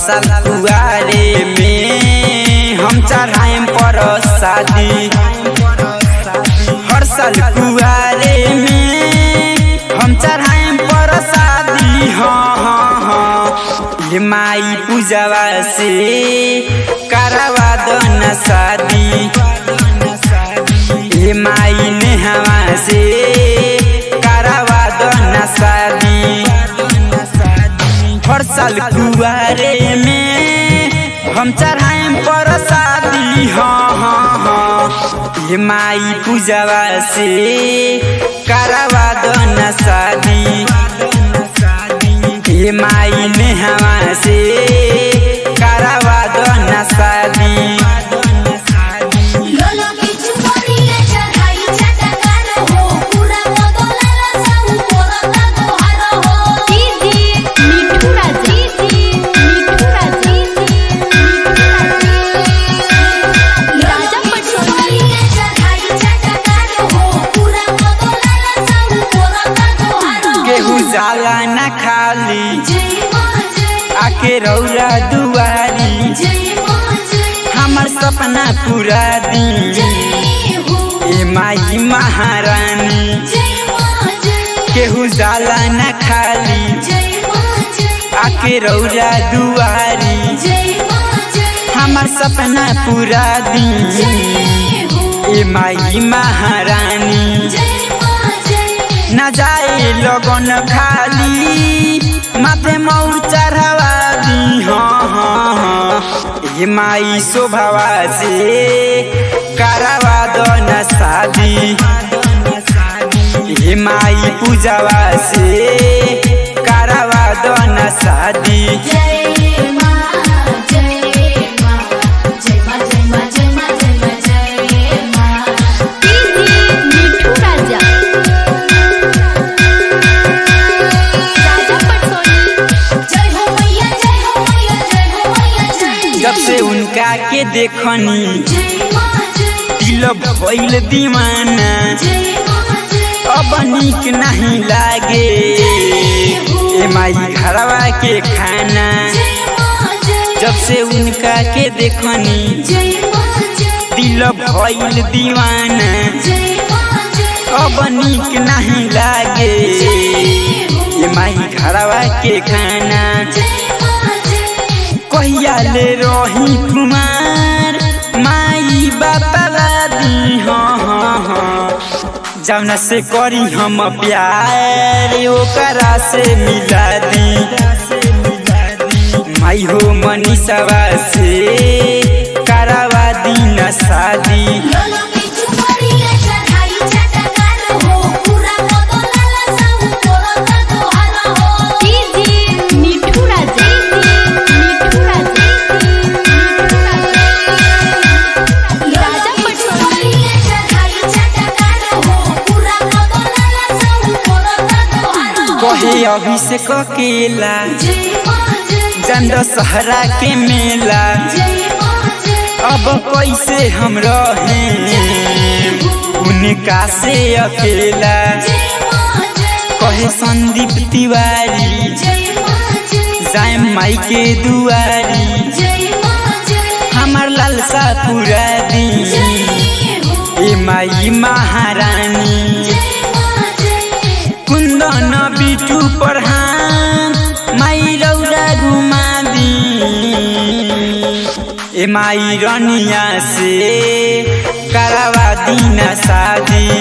साल कुआरे में हम चढ़ाएम पर शादी हर साल कुआरे में हम चढ़ाएम पर शादी हाँ हाँ हाँ ये माई पूजवा से करवा दो न शादी ये माई ने हवा से करवा दो न शादी हर साल कुआरे में हम चढ़ाएम पर शादी हाँ हाँ हाँ ये माई पूजवा से करवा दो न शादी ये माई ने हवा से करवा दो न शादी लोलो की चुमरिया चढ़ाई चटकार हो पूरा बदलाला सब पोरता तोहार हो दीदी मिठू राजा दीदी मिठू राजा राजा पटोली चुमरिया चढ़ाई चटकार हो पूरा बदलाला सब पोरता तोहार हो केहू जाला न खाली जय मां जय आके रौरा दुआरी जय मां जय हमर सपना पूरा दी जय हो ए माई महारानी जय मां जय केहू जाला न खाली जय मां जय आके रौरा दुआरी जय मां जय हमर सपना पूरा दी जय हो ए माई महारानी जय मां जय न जाए लगन खाली माथे मौर चढ़ावा दी हाँ हाँ हाँ ए माई शोभावा से करवा दो न शादी ए माई पूजावा से करवा दो न शादी जय मां जय मां जय मां जय मां जय मां जय मां जय मां दीदी मिठू राजा राजा पटोली जय हो मैया जय हो मैया जय हो मैया जय जब से उनका के देखनी जय मां जय दिल भइल दीवाना जय मां जय अब निक नहीं लागे ए माई घरवा के खाना जय मां जय जब से उनका के देखनी जय मां जय दिल भइल दीवाना जय मां जय अब निक नहीं लागे ए माई घरवा के खाना जय मां जय कहिया ले रही कुमार माई बापला दी हाँ हाँ हाँ जौना से करी हम प्यार ओकरा से मिला दी माई हो मनीषवा से करवा दी न शादी लोलो की चुमरिया चढ़ाई चटकार हो पूरा बदलाला सब पोरता तोहार हो दीदी मिठू राजा मिठू राजा राजा पटोली चुमरिया चढ़ाई चटकार हो पूरा बदलाला सब पोरता तोहार हो कहे अभिषेक केला जय मां जय चंद सहरा के मेला जय मां जय अब कैसे हम रहे उनका से अकेला जय मां जय कहे संदीप तिवारी जय मां जय जाए माई के दुआरी जय मां जय हमार लालसा पूरा दी जय हो ए माई महारानी जय मां जय कुंदन बिटू प्रधान माई रौरा घुमा दी ए माई रनिया से करवा दी न शादी